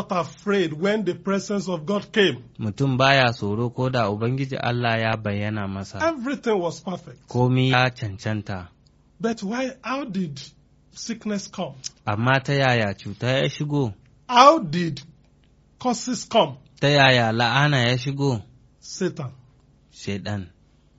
not afraid when the presence of God came. mutum baya tsoro ko da Ubangiji Allah ya bayyana masa, Everything was perfect. komi ya cancanta, But why, how did sickness come? amma ta yaya cuta ya shigo, How did curses come? ta yaya la'ana ya shigo, Satan. Shaiɗan.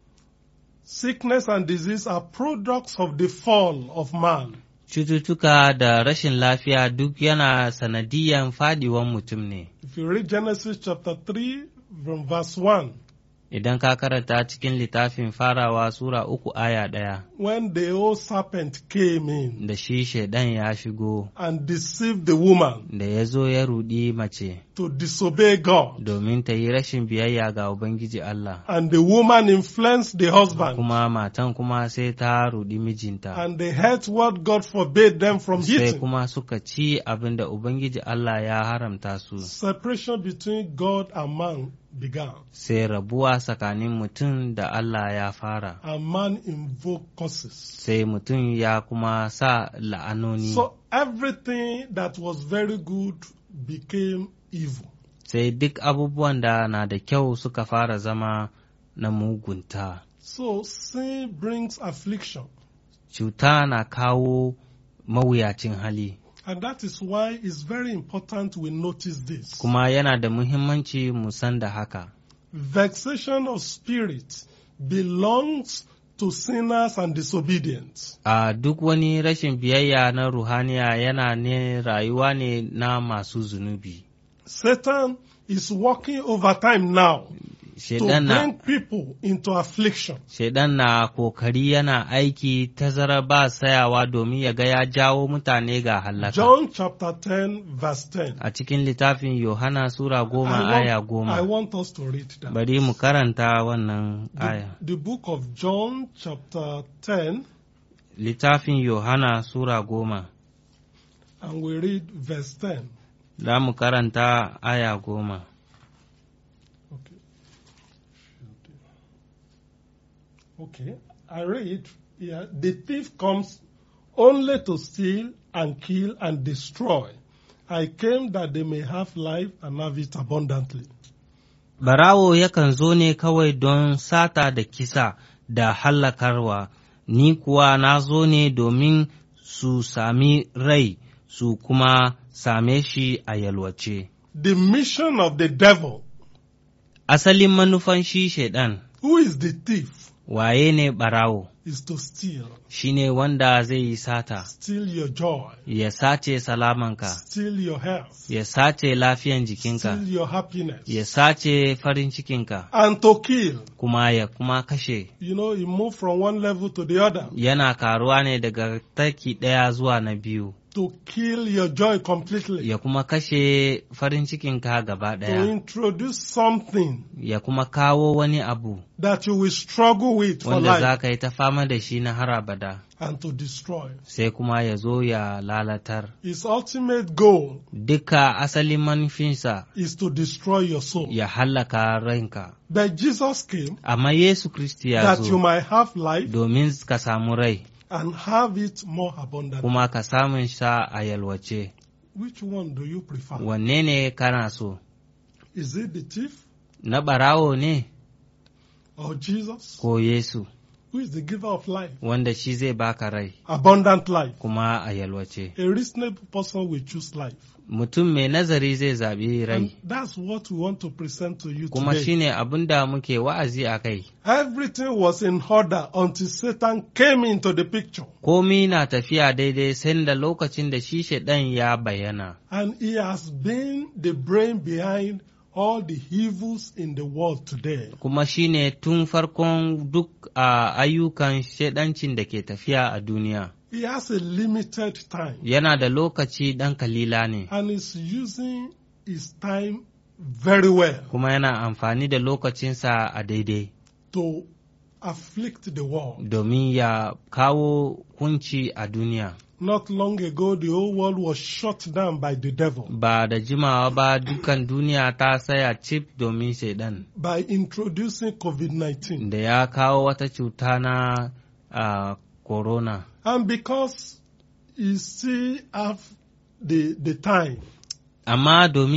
Sickness and disease are products of the fall of man. Cututtuka da rashin lafiya duk yana sanadiyan fadiwan mutum ne. If you read Genesis chapter 3 from verse 1, Idan ka karanta cikin littafin farawa Sura uku aya ɗaya, when the old serpent came in da shi Shaiɗan ya shigo, and deceived the woman da ya zo ya ruɗi mace, to disobey God, domin ta yi rashin biyayya ga Ubangiji Allah. and the woman influenced the husband, Kuma matan kuma sai ta ruɗi mijinta, and they ate what God forbade them from sai eating. kuma suka ci abin da Ubangiji Allah ya haramta su, Separation between God and man began, sai rabuwa tsakanin mutum da Allah ya fara, and man invoked curses. sai mutum ya kuma sa la'anoni. So everything that was very good became evil. sai duk abubuwan da na da kyau suka fara zama na mugunta. So sin brings affliction. Cuta na kawo mawuyacin hali, And that is why it's very important we notice this. kuma yana da muhimmanci mu san da haka. Vexation of spirit belongs to sinners and disobedient. A duk wani rashin biyayya na ruhaniya yana ne rayuwa ne na masu zunubi. Satan is working overtime now to Shaidan na, bring people into affliction. Shaidan na kokari yana aiki tazara ba sayawa domin ya ga ya jawo mutane ga hallaka. John chapter 10, verse 10. A cikin littafin Yohana Sura goma I aya want, I goma. want us to read that. Bari mu karanta wannan The, aya. the book of John chapter 10, Littafin Yohana Sura goma, and we read verse 10. za mu karanta aya goma. Okay. Okay, I read here the thief comes only to steal and kill and destroy. I came that they may have life and have it abundantly. Barawo yakan zo ne kawai don sata da kisa da hallakarwa, ni kuwa na zo ne domin su sami rai su kuma same shi a yalwace. The mission of the devil, Asalin manufan shi Shaiɗan, who is the thief, waye ne ɓarawo, is to steal, shi ne wanda zai yi sata, steal your joy, ya sace salamanka, steal your health, ya sace lafiyan jikinka, steal your happiness, ya sace farin cikinka, and to kill. kuma ya kuma kashe. You know, he moved from one level to the other Yana karuwa ne daga taki ɗaya zuwa na biyu, to kill your joy completely, ya kuma kashe farin cikinka gaba to ɗaya, introduce something ya kuma kawo wani abu that you will struggle with for wanda za life ka yi ta fama da shi na har abada, and to destroy. sai kuma ya zo ya lalatar. His ultimate goal Duka asalin manufinsa is to destroy your soul. ya hallaka ranka. But Jesus came Amma Yesu Kristi ya that you zo might have life domin ka samu rai, and have it more abundantly. kuma ka samun sa a yalwace. Which one do you prefer? Wanne ne kana so? Is it the thief Na ɓarawo ne or Jesus, ko Yesu, who is the giver of life, wanda shi zai baka rai abundant life? kuma a yalwace. A reasonable person will choose life. Mutum mai nazari zai zaɓi And rai, that's what we want to present to you kuma today. shine abin da muke wa'azi a kai. Everything was in order until Satan came into the picture. Komi na tafiya daidai sai da lokacin da shi shaɗan ya bayyana, And he has been the brain behind all the evils in the world today. kuma shine tun farkon duk a ayyukan shaɗancin da ke tafiya a duniya. He has a limited time Yana da lokaci ɗan kalila ne, and is using his time very well kuma yana amfani da lokacinsa a daidai, to afflict the world. domin ya kawo kunci a duniya. Not long ago, the whole world was shut down by the devil Ba da jimawa ba dukan duniya ta saya cif domin shaiɗan. by introducing COVID 19. da ya kawo wata cuta na uh, corona. And because he still have the, the time Amma domin